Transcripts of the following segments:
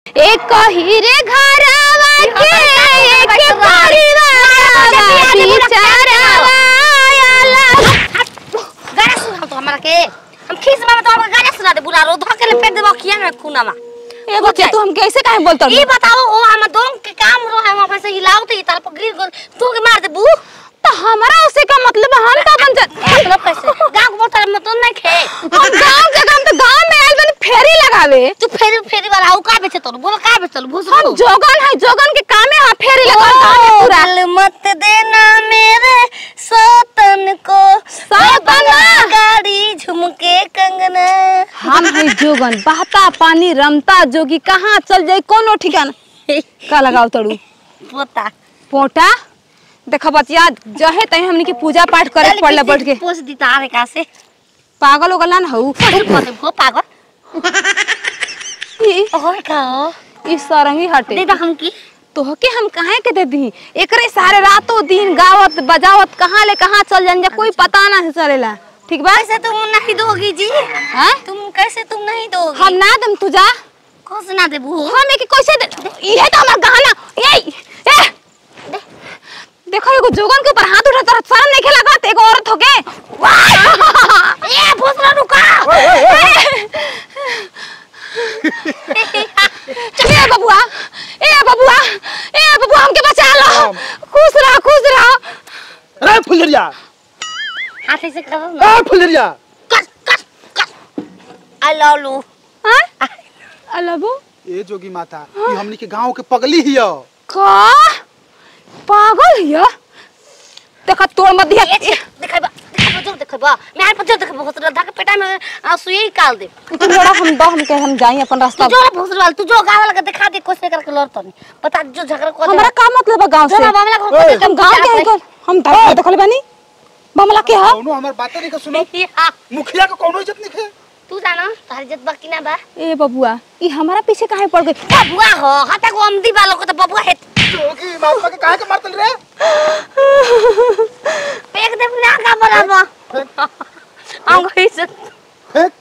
एक हीरे घरवा के एक परिवारवा बिचारवा आला गाना सुना तो हमरा के हम खीस में तो हमका गाना सुना दे बुरा रो धके ले फेंक देबो खिया में खूना में ए बच्चे तू हम कैसे काहे बोलत ई बताओ ओ हम दोन के काम रो है वहां से हिलाओ तो ई तार पर गिर गल तू के मार दे बू तो हमारा उसे का मतलब हम का बन जा मतलब कैसे गांव को तार में तो नहीं खे हम गांव के काम तो गांव में आइल बनी फेरी लगावे तू फेरी फेरी वाला हो का बेचे तो बोल का बेचे भूस हम जोगन है जोगन के कामे हां फेरी लगा गांव में पूरा दिल मत देना मेरे सौतन को सौतन? गाड़ी झुमके कंगना हम है जोगन बहता पानी रमता जोगी कहाँ चल जाई कोनो ठिकाना का लगाओ तड़ू पोता पोटा देखा बचिया जहे तही हमनी के पूजा पाठ करे के पड़ला बैठ के पोस दी तारे का से पागल होगला ना हऊ पोते हो पागल ई ओए का ई सरंगी हटे दे दा हम की तोहके हम काहे के दे दी एकरे सारे रातों दिन गावत बजावत कहाँ ले कहाँ चल जान जा कोई पता ना चलेला ठीक बा कैसे तुम नहीं दोगी जी हाँ? तुम कैसे तुम नहीं दोगी हम ना दम तू जा कौन से ना देबू हम एक कैसे दे ये तो हमार गहना ए ए देखो एगो जोगन के ऊपर हाथ उठा तोरा शर्म नहीं खेला गत एगो औरत होके ए भूसरा रुका चल ए बबुआ ए बबुआ ए बबुआ हमके बचा लो खुश रहो खुश रहो अरे फुलरिया हाथ से करो ना ए फुलरिया कस कस कस आई लव यू हां अलबो ए जोगी माता ई हमनी के गांव के पगली हियो का पागल हिया देखा तोड़ मत दिया देखैबा देखैबा जो देखैबा मैं हाथ पर जो देखैबा भूसरा धक पेटा में आ, सुई काल दे तू बड़ा हम दो हम के हम जाई अपन तू रास्ता जो रे भूसरा वाला तू जो गाँव वाला के दिखा दे कोशिश करके लड़ तो नहीं बता जो झगड़ा को हमरा का मतलब है गांव से जो मामला को ओए, हम गांव के हैं हम दर देखल बानी मामला के है कौनो हमर बातें नहीं के सुनो हाँ, मुखिया के कौनो इज्जत नहीं है तू जाना तारी इज्जत बाकी ना बा ए बबुआ ई हमारा पीछे काहे पड़ गई बबुआ हो हटा को अमदी वालों को तो बबुआ है जोगी माता के काहे के मारतल रे पेक दे ना का बराबर हम कोई से फेंक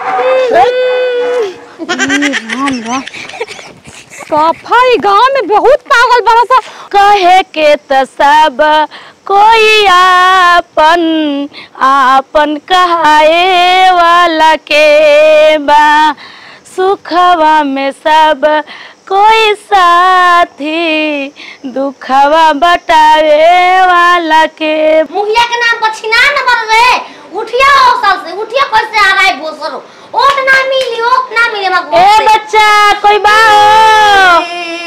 राम राम सफाई गांव में बहुत पागल बड़ा सा कहे के त सब कोई आपन आपन कहाए वाला के बा सुखवा में सब कोई साथी दुखवा बटावे वाला के मुखिया के नाम पर छिना न बन रे उठिया हो साल से उठिया कैसे आ रहा है भोसरो ओट ना मिली ओट ना मिले मग ए बच्चा कोई बा हो?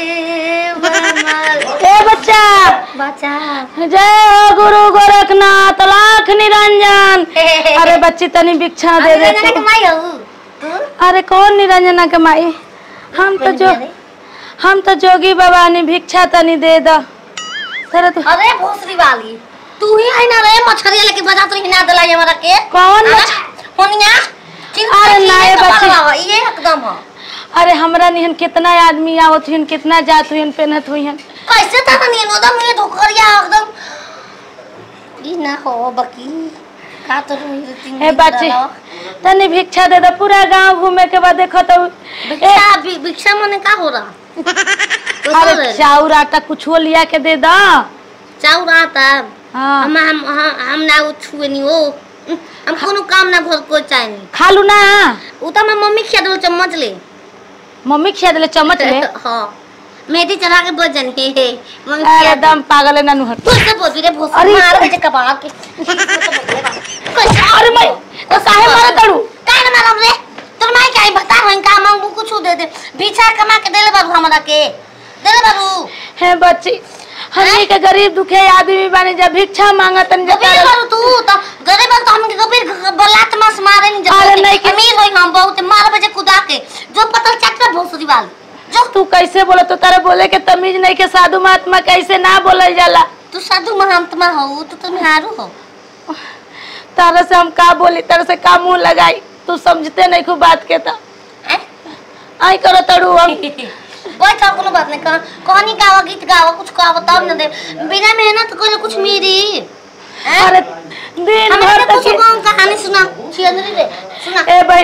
ए बच्चा बचा जय हो गुरु गोरखनाथ लाख निरंजन अरे बच्ची तनी भिक्षा दे दे के तू। माई हो तू अरे कौन निरंजना के माई हम तो जो हम तो जोगी बाबा ने भिक्षा तनी दे द तेरे तो अरे भोसरी वाली तू ही है ना रे मछरिया लेके बजा तो हिना दला हमरा के कौन हाँ? मछ- होनिया अरे ना, ये बच्ची- ये एकदम हो अरे हमरा निहन कितना आदमी आवत हुइन कितना जात हुइन पेनत हुइन कैसे था नहीं एकदम ये धोकरिया एकदम ई ना हो बकी का तो रुई तीन ए बच्ची तनी भिक्षा दे द पूरा गांव घूमे के बाद देखो तो ए भिक्षा भि- भिक्षा मने का हो रहा अरे चाउर आटा कुछो लिया के दे द चाउ आता हाँ हम हम हम हम ना उ छुए नहीं हो हम कोनो काम ना भर को चाहे नहीं खा लू ना उ तो मैं मम्मी खिया दो चम्मच ले मम्मी खिया दिले चम्मच ले हाँ मेहंदी चढ़ा के बजन हे हे मम्मी अरे खिया दे दम पागल है ननु हट तू से बोल रे भोस अरे, मार मुझे कबाड़ के कैसे अरे मैं तो काहे मारा तड़ू काहे ना मारम रे तोर माई काहे बता रही का मांगू कुछ दे दे भीछा कमा के देले बाबू हमरा के देले बाबू है बच्ची हमनी के गरीब दुखे आदमी बानी जब भिक्षा मांगतन जब गरीब बारू तू तो गरीब बारू तो हमके गरीब बलात मास मारे नहीं अरे जब नहीं कि- अमीर होई हम बहुत मार बजे कुदा के जो पतल चटका भोसरी वाली जो तू कैसे बोले तो तारे बोले के तमीज नहीं के साधु महात्मा कैसे ना बोलल जाला तू साधु महात्मा हो तू तो मेहारू हो तारे से हम का बोली तारे से का मुंह लगाई तू समझते नहीं खूब बात के तो हैं? आई करो तड़ू हम बैठ आओ कोनो बात नहीं कहा कहानी गावा गीत गावा कुछ गावा तब न दे बिना मेहनत कोई कुछ मिली हैं? अरे दिन हमें भर तो तक कुछ गाँव कहानी सुना छियंदरी रे सुना ए बहनी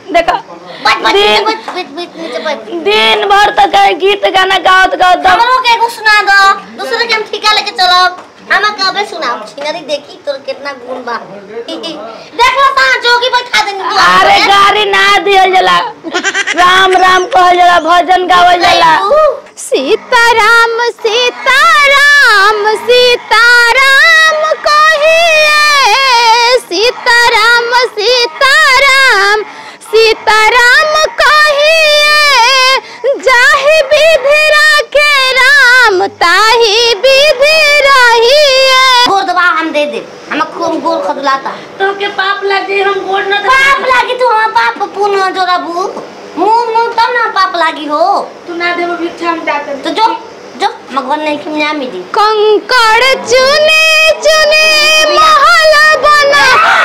देखो बच बच दिन बच बच बच नीचे बच दिन भर तक है गीत गाना गावत गावत दम हमरो के एगो सुना दो दूसरे के हम ठिका लेके चलो हम कबे सुनाओ छिनरी देखी तोर कितना गुण बा देख लो सा जोगी बैठा देनी तू अरे गाड़ी ना दियल जाला राम राम कहल जाला भजन गावल जाला सीताराम सीताराम सीताराम कहिए सीताराम सीताराम सीताराम कहिए जाहि विधि राखे राम ताहि विधि रहिए गोर दबा हम दे दे हम खूब गोर खदलाता तो के पाप लग जाई हम गोड़ न पाप लागी तू हम पाप पुण्य जोराबू मुंह मुंह तब ना पाप लागी हो तू ना देबो भिक्षा हम जाते तो जो जो भगवान नहीं कि मिला मिली कंकड़ चुने चुने महल बना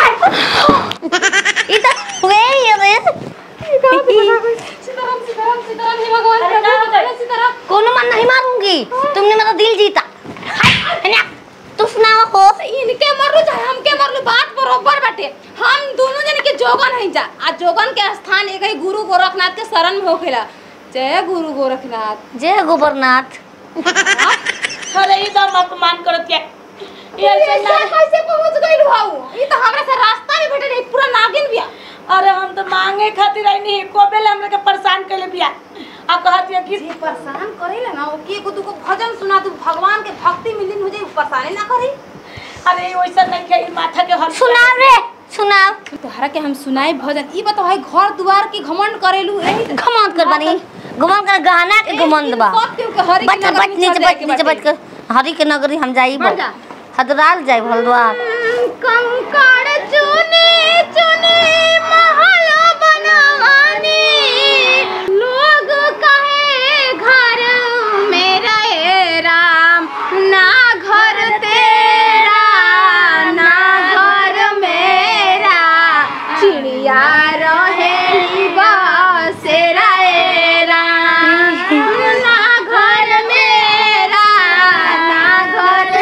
ई त हुए ही रे सीताराम सीताराम सीताराम हे भगवान सीताराम कोनो मन नहीं मारूंगी तुमने मेरा दिल जीता हाय, है ना? तू सुनाओ हो इनके मरलू चाहे हमके मरलू बात बरोबर बाटे हम दोनों जन के जोगन है जा आ जोगन के स्थान एक ही गुरु गोरखनाथ के शरण में होखेला जय गुरु गोरखनाथ जय गोबरनाथ अरे ई दम अपमान करत के ये ये ऐसा ना- कैसे पहुंच गइल भाऊ ई तो हमरा से रास्ता में भेटल ई पूरा नागिन बिया अरे हम तो मांगे खातिर आई नहीं कोबेले हमरे के परेशान कैले बिया आ कहत है कि जे परेशान करेला ना ओ के को दुको भजन सुना तू भगवान के भक्ति मिलिन हो जाई परेशानी ना करी अरे वैसा नहीं के ई माथा के हल सुनाओ रे सुनाओ तोहरा के हम सुनाई भजन ई बताओ है घर दुआर की घमंड करेलू एही घमंड कर बनी घमंड कर गहना के घमंड बा सब केहू के हरि बच के बच नगरी में नीचे चल जाए बच के नीचे बाटे। बच कर हरी के नगरी हम जाई मर जा। हदराल जाई भलद्वार कंकड़ चुने चुने महल बनवानी लोग कहे घर मेरा ए राम ना घर तेरा ना घर मेरा चिड़िया रहे बसेरा ए राम ना घर मेरा ना घर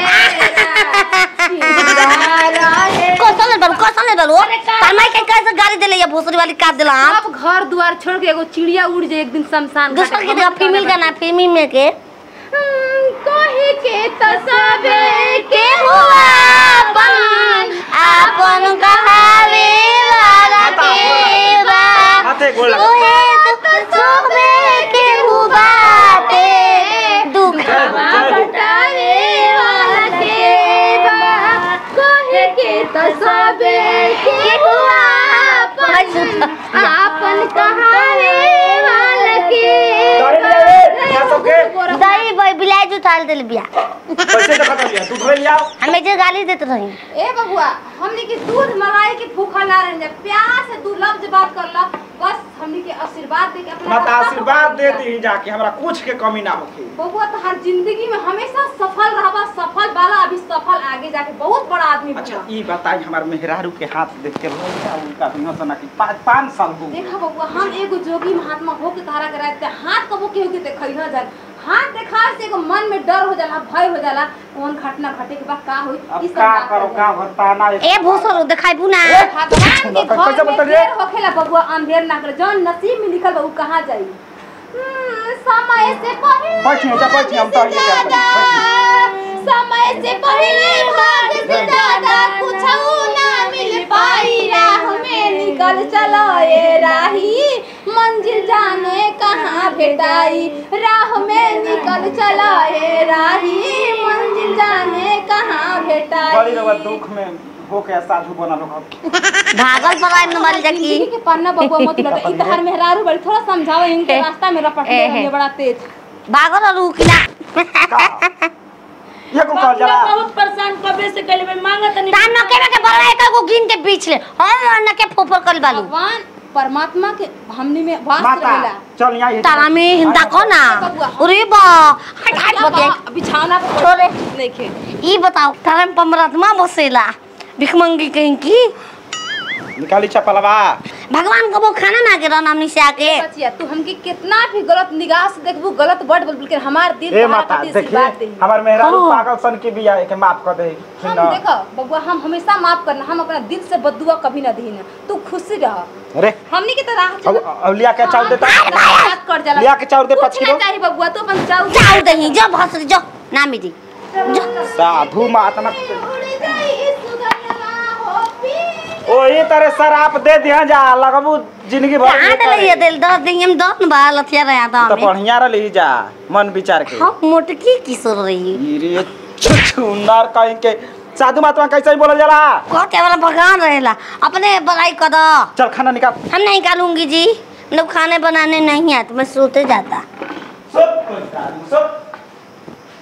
मेरा कौशल ले बालू कौशल ले बालू तमाई के कैसे गाड़ी देले या भोसरी वाली काट देला हम अब घर द्वार छोड़ के एगो चिड़िया उड़ जाए एक दिन शमशान घाट दूसर के में। देखा फीमेल का ना फीमेल में के हम्म, कही के तो सबे के हुआ अपन अपन कहावे वाला के बा हाथे गोड़ लगा। ओहे तो सबे के हुआ ते दुख बटावे वाला के बा कही के तो सबे के हुआ अपन अपन कहावे वाला के क्या सबके? दही भाई बिलाई जो थाल दिल बिया पैसे तो खत्म लिया तू धोए लिया हमें जो गाली देते रही ए बबुआ हमने के दूध मलाई के भूखा ना रह प्यार से दू लफ्ज बात कर ला बस हमने के आशीर्वाद दे के अपना मत रास्ता आशीर्वाद पकड़ दे दी जाके हमरा कुछ के कमी ना होखे बबुआ तो हर जिंदगी में हमेशा सफल रहबा सफल वाला अभी सफल आगे जाके बहुत बड़ा आदमी अच्छा बना ई बताई हमार मेहरारू के हाथ देख के भैया उनका दुनिया सना की पाँच पाँच साल हो गए। देखा बबुआ हम एगो जोगी महात्मा हो के तारा कराते हाथ कबो केहू के देखई हो जाए हाथ देखा से एगो मन में डर हो जाला भय हो जाला कौन घटना घटे के बाद का होई अब ई सब का बात करो हो का जाला। बताना ए भूसर दिखाई बुना भगवान के कैसे घर में बता रही है? देर होखेला बबुआ अंधेर ना करे जौन नसीब में लिखल बा उ कहाँ जाई हम्म, समय से पहले बैठिए, जा, बैठिए, हम तो ये क्या करें, बैठिए। समय से पहले भाग से ज्यादा कुछ ना मिल पाई राह में निकल चलो ए राही मंजिल जाने कहाँ भेटाई राह में निकल चलो ए राही मंजिल जाने कहाँ भेटाई बड़ी रवा दुख में हो के साधु बना लोग भागल पड़ा न मर जाकी जिंदगी के पन्ना बबुआ मत लगा ई तहर मेहरारू बड़ी थोड़ा समझाओ इनके ए, रास्ता में रपट ए, ले ए। बड़ा तेज भागल और रुकिला ये को कह जरा बहुत परेशान कबे से कैले बे मांगत नहीं तान के के बोला एक को गिन के बीच ले हम न के फोफर कर बालू भगवान परमात्मा के हमनी में वास माता रहेला चल यहाँ ये तारा में हिंदा को ना अरे बा हट हट बते बिछावना पे छोड़े नहीं खे ई बताओ तारा में परमात्मा बसेला भिखमंगी कहीं की निकाली चपलवा भगवान कबो खाना ना के रहन हमनी से आके बचिया तू हमके कितना भी गलत निगाह से देखबू गलत वर्ड बोल के हमार दिल ए तोहरा माता खातिर सी देखी बात देही। हमार मेहरारू हाँ। पागल सन के बिया के माफ कर दे हम देखो बबुआ हम हमेशा माफ करना हम अपना दिल से बदुआ कभी ना दही ना तू खुशी रह अरे हमनी के तो राह अब अब लिया के चाउर देता बात कर जाला लिया के चाउर दे पाँच कुछ ना किलो चाहिए बबुआ तू अपन जाऊ जाओ दही जो भसरी जो ना मिली जो साधु महात्मा उड़ जाई सुगंधवा हो पी ओही तरह शराब दे दिया जा लगबू जिंदगी भर कहाँ ये डले ये करे। दिल दस दिन हम दस बा लथिया रहा था तो हमें बढ़िया रही जा मन विचार के हम मोटकी किशोर रही रे छुछुनार कहीं के साधु महात्मा कैसे ही बोलल जाला कहते वाला भगवान रहेला अपने बड़ाई कर दो चल खाना निकाल हम नहीं निकालूंगी जी मतलब खाने बनाने नहीं आते मैं सोते जाता सब कोई साधु सब